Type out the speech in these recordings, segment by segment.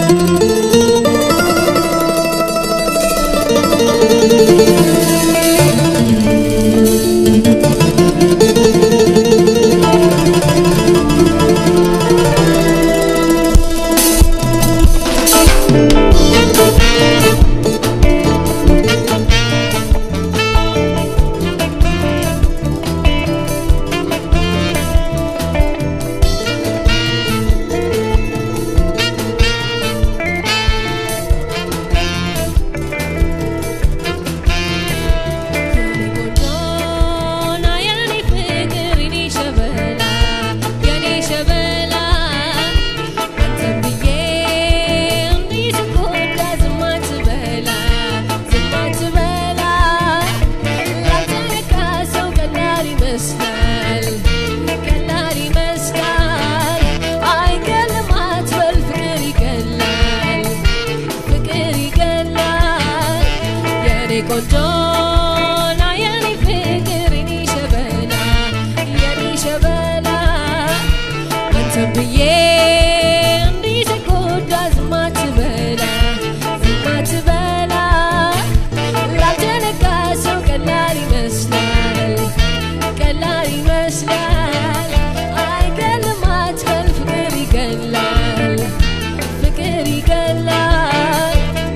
ቆንጆ ና የኔ ፍቅር የኔ ሸበላ የኔ ሸበላ አንተን ብዬ እንዲህ ስጎዳ ዝም አትበላ ዝም አትበላ ላልተነካ ሰው ቀላል ይመስላል ቀላል ይመስላል አይገልም አትበል ፍቅር ይገላል ፍቅር ይገላል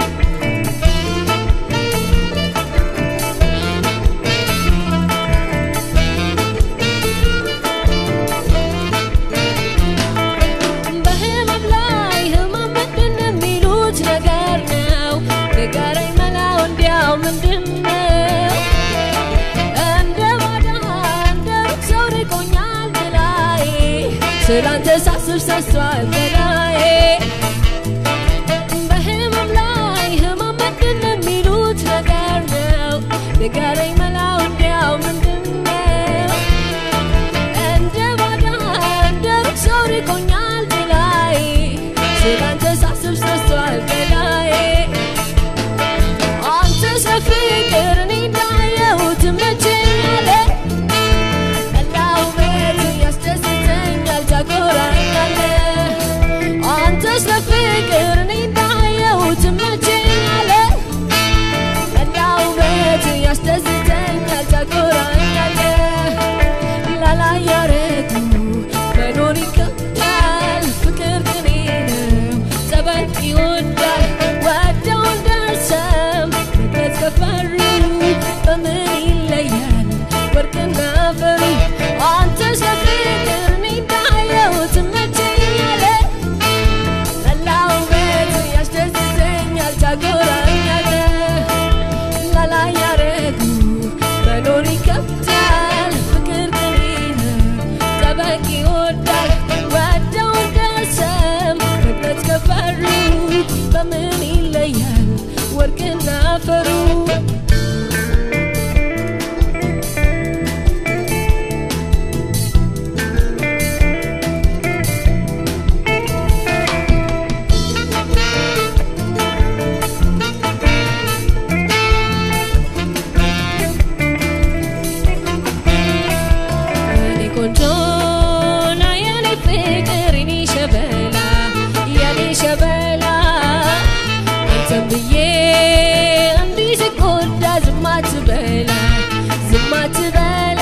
በህመም ላይ ህመም ምንድን የሚሉት ነገር ነው ንገረኝ መላው እንዲያው ምንድን ነው እንደ ባዳ እንደ ሩቅ ሰው ርቆኛል ገላዬ ስላንተ ሳስብ ሰስቷል ገላዬ በህመም ላይ ህመም ምንድን የሚሉት ነገር ነው ንገረኝ መላው እንዲያው ምንድን ነው እንደ ባዳ እንደ ሩቅ ሰው ርቆኛል ገላዬ ስላንተ ሳስብ ሰስቷል ገላዬ አንተ ሰፍቅር እኔ እንዳየሁት ትመቸኛለህ ቀላው ቤት ያስደስተኛል ታኮራኛለህ አንተ ስለፍቅር እኔ እንዳየሁት ትመቸኛለህ ቀላው ቤት ያስደስተኛል ታኮራኛለህ ላላ ያረጉ መኖር ይከብዳል ፍቅር ቅኔ ነው ጸባይ ይወዳል ወደው እንደርሰም መግለጽ ከፈሩ በምን ይለያል ወርቅና አፈሩ አንተ ስለፍቅር እኔ እንዳየሁት ትመቸኛለህ መላው ቤት ያስደስተኛል ታጎራኛለህ ላላ ያረጉ መኖር ይከብዳል ፍቅር ቅኔ ነው ጠበቅ ይወዳል ወደው እንደሰም መግለጽ ከፈሩ በምን ይለያል ወርቅና አፈሩ የኔ ቆንጆ ና የኔ ፍቅር የኔ ሸበላ የኔ ሸበላ አንተን ብዬ እንዲህ ስጎዳ ዝም አትበላ ዝም አትበላ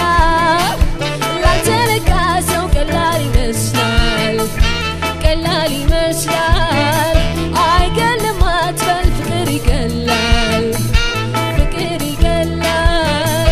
ላልተነካ ሰው ቀላል ይመስላል ቀላል ይመስላል አይገልም አትበል ፍቅር ይገላል ፍቅር ይገላል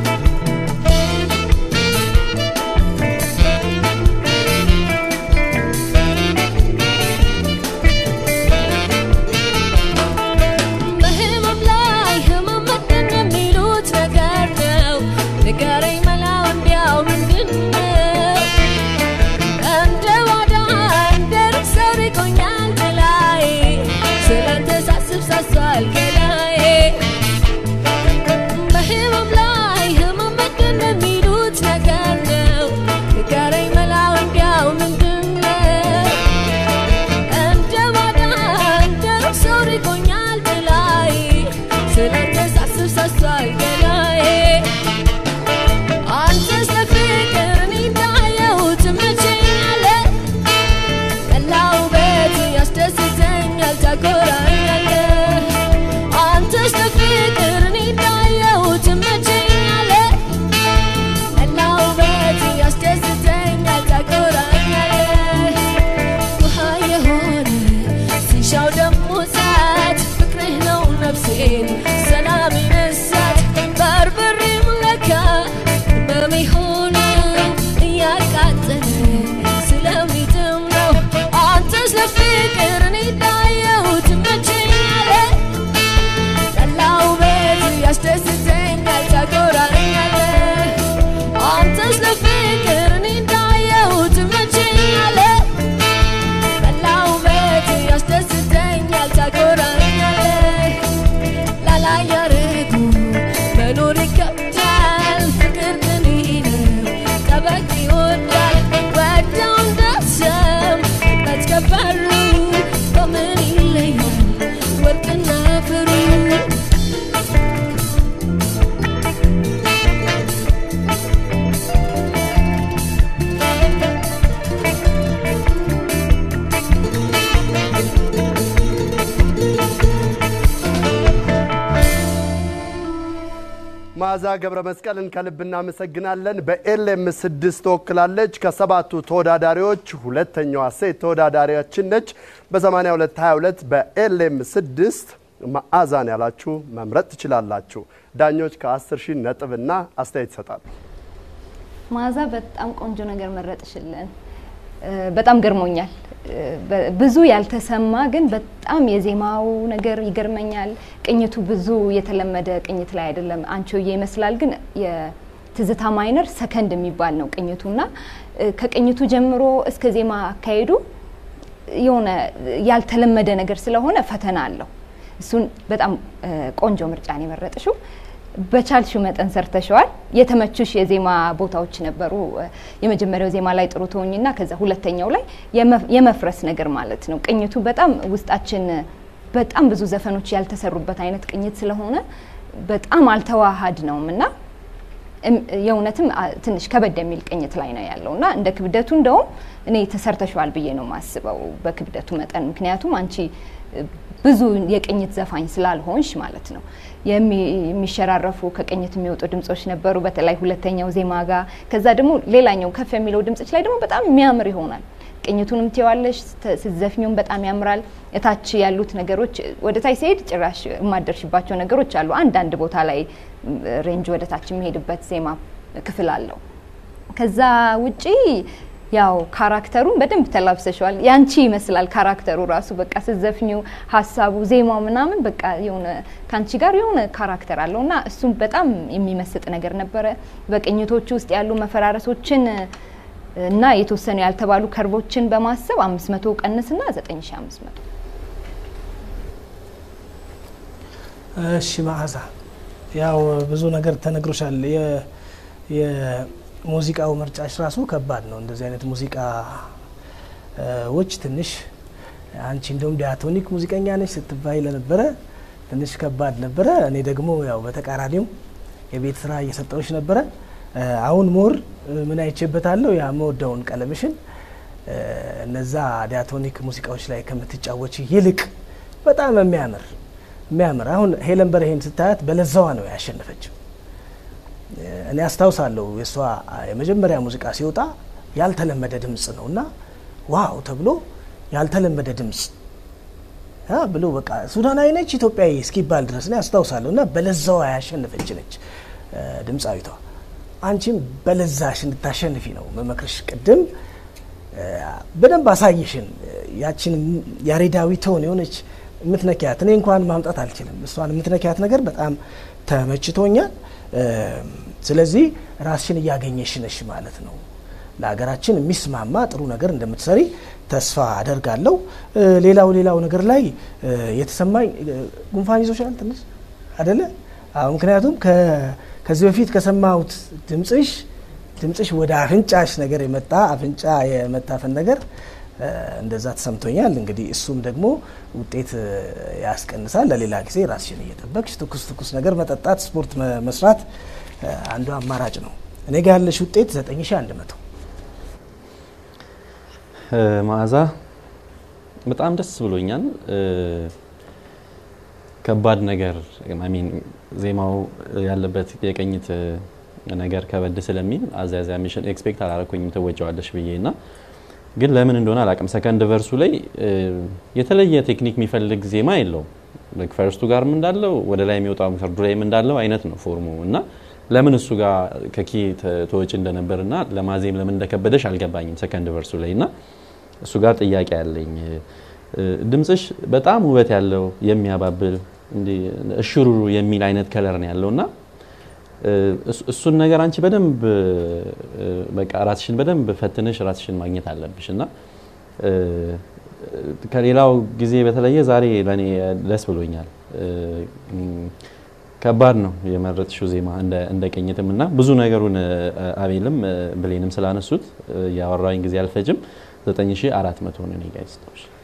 በህመም ላይ ህመም ምንድን የሚሉት ነገር ነው ንገረኝ መላው እንዲያው ምንድን ነው እንደ ባዳ እንደ ሩቅ ሰው ርቆኛል መዓዛ ገብረ መስቀልን ከልብ እናመሰግናለን። በኤልኤም ስድስት ተወክላለች። ከሰባቱ ተወዳዳሪዎች ሁለተኛዋ ሴት ተወዳዳሪያችን ነች። በ8222 በኤልኤም ስድስት መዓዛን ያላችሁ መምረጥ ትችላላችሁ። ዳኞች ከ10 ሺህ ነጥብና አስተያየት ይሰጣሉ። መዓዛ በጣም ቆንጆ ነገር መረጥሽልን። በጣም ገርሞኛል። ብዙ ያልተሰማ ግን በጣም የዜማው ነገር ይገርመኛል። ቅኝቱ ብዙ የተለመደ ቅኝት ላይ አይደለም። አንቺሆዬ ይመስላል ግን የትዝታ ማይነር ሰከንድ የሚባል ነው ቅኝቱና ከቅኝቱ ጀምሮ እስከ ዜማ አካሄዱ የሆነ ያልተለመደ ነገር ስለሆነ ፈተና አለው። እሱን በጣም ቆንጆ ምርጫን የመረጥሽው በቻልሽው መጠን ሰርተሸዋል። የተመቹሽ የዜማ ቦታዎች ነበሩ። የመጀመሪያው ዜማ ላይ ጥሩ ትሆኝና ከዛ ሁለተኛው ላይ የመፍረስ ነገር ማለት ነው። ቅኝቱ በጣም ውስጣችን በጣም ብዙ ዘፈኖች ያልተሰሩበት አይነት ቅኝት ስለሆነ በጣም አልተዋሃድ ነውም እና የእውነትም ትንሽ ከበድ የሚል ቅኝት ላይ ነው ያለው እና እንደ ክብደቱ እንደውም እኔ ተሰርተሸዋል ብዬ ነው የማስበው በክብደቱ መጠን ምክንያቱም አንቺ ብዙ የቅኝት ዘፋኝ ስላልሆንሽ ማለት ነው። የሚሸራረፉ ከቅኝት የሚወጡ ድምጾች ነበሩ፣ በተለይ ሁለተኛው ዜማ ጋር። ከዛ ደግሞ ሌላኛው ከፍ የሚለው ድምጾች ላይ ደግሞ በጣም የሚያምር ይሆናል። ቅኝቱንም ትዋለሽ፣ ስትዘፍኙም በጣም ያምራል። እታች ያሉት ነገሮች ወደ ታች ሲሄድ ጭራሽ የማደርሽባቸው ነገሮች አሉ። አንዳንድ ቦታ ላይ ሬንጅ ወደ ታች የሚሄድበት ዜማ ክፍል አለው። ከዛ ውጪ ያው ካራክተሩን በደንብ ተላብሰሸዋል። ያንቺ ይመስላል ካራክተሩ ራሱ በቃ ስዘፍኒው ሀሳቡ፣ ዜማው ምናምን በቃ የሆነ ከአንቺ ጋር የሆነ ካራክተር አለው እና እሱም በጣም የሚመስጥ ነገር ነበረ። በቅኝቶቹ ውስጥ ያሉ መፈራረሶችን እና የተወሰኑ ያልተባሉ ከርቦችን በማሰብ አምስት መቶ ቀንስና ዘጠኝ ሺ አምስት መቶ እሺ መዓዛ ያው ብዙ ነገር ተነግሮሻል። ሙዚቃው ምርጫሽ ራሱ ከባድ ነው። እንደዚህ አይነት ሙዚቃዎች ትንሽ አንቺ እንደውም ዲያቶኒክ ሙዚቀኛ ነች ስትባይ ለነበረ ትንሽ ከባድ ነበረ። እኔ ደግሞ ያው በተቃራኒው የቤት ስራ እየሰጠዎች ነበረ። አሁን ሞር ምን አይቼበታለሁ ያ መወደውን ቀለምሽን እነዛ ዲያቶኒክ ሙዚቃዎች ላይ ከምትጫወች ይልቅ በጣም የሚያምር የሚያምር አሁን ሄለን በርሄን ስታያት በለዛዋ ነው ያሸነፈችው። እኔ አስታውሳለሁ የእሷ የመጀመሪያ ሙዚቃ ሲወጣ ያልተለመደ ድምፅ ነው እና ዋው ተብሎ ያልተለመደ ድምፅ ብሎ በቃ ሱዳናዊ ነች ኢትዮጵያዊ እስኪባል ድረስ እኔ አስታውሳለሁ። እና በለዛዋ ያሸነፈች ነች ድምፃዊቷ። አንቺም በለዛሽ እንድታሸንፊ ነው መመክርሽ። ቅድም በደንብ አሳየሽን ያችን ያሬዳዊ ትሆን የሆነች የምትነኪያት እኔ እንኳን ማምጣት አልችልም። እሷን የምትነኪያት ነገር በጣም ተመችቶኛል። ስለዚህ ራስሽን እያገኘሽ ነሽ ማለት ነው። ለሀገራችን የሚስማማ ጥሩ ነገር እንደምትሰሪ ተስፋ አደርጋለሁ። ሌላው ሌላው ነገር ላይ የተሰማኝ ጉንፋን ይዞሻል ትንሽ አደለ? ምክንያቱም ከዚህ በፊት ከሰማሁት ድምፅሽ ድምፅሽ ወደ አፍንጫሽ ነገር የመጣ አፍንጫ የመታፈን ነገር እንደዛ ተሰምቶኛል። እንግዲህ እሱም ደግሞ ውጤት ያስቀንሳል። ለሌላ ጊዜ ራስሽን እየጠበቅሽ ትኩስ ትኩስ ነገር መጠጣት፣ ስፖርት መስራት አንዱ አማራጭ ነው። እኔ ጋ ያለሽ ውጤት 9100 መዓዛ በጣም ደስ ብሎኛል። ከባድ ነገር ሚን ዜማው ያለበት የቅኝት ነገር ከበድ ስለሚል አዛያዛሚሽን ኤክስፔክት አላረኩኝም ትወጫዋለሽ ብዬ እና ግን ለምን እንደሆነ አላውቅም። ሰከንድ ቨርሱ ላይ የተለየ ቴክኒክ የሚፈልግ ዜማ የለውም። ፈርስቱ ጋርም እንዳለው ወደ ላይ የሚወጣው ሰርዱ ላይም እንዳለው አይነት ነው ፎርሙ እና ለምን እሱ ጋር ከኪ ተወጪ እንደነበር እና ለማዜም ለምን እንደከበደሽ አልገባኝም። ሰከንድ ቨርሱ ላይ እና እሱ ጋር ጥያቄ ያለኝ ድምፅሽ በጣም ውበት ያለው የሚያባብል እሽሩሩ የሚል አይነት ከለር ነው ያለው እና እሱን ነገር አንቺ በደንብ በቃ ራስሽን በደንብ ፈትነሽ ራስሽን ማግኘት አለብሽ እና ከሌላው ጊዜ በተለየ ዛሬ ለእኔ ደስ ብሎኛል። ከባድ ነው የመረጥሽው ዜማ እንደ ቅኝትም እና ብዙ ነገሩን አቤልም ብሌንም ስላነሱት ያወራኝ ጊዜ አልፈጅም። 9400 ነው እኔ ጋ የሰጠሁሽ።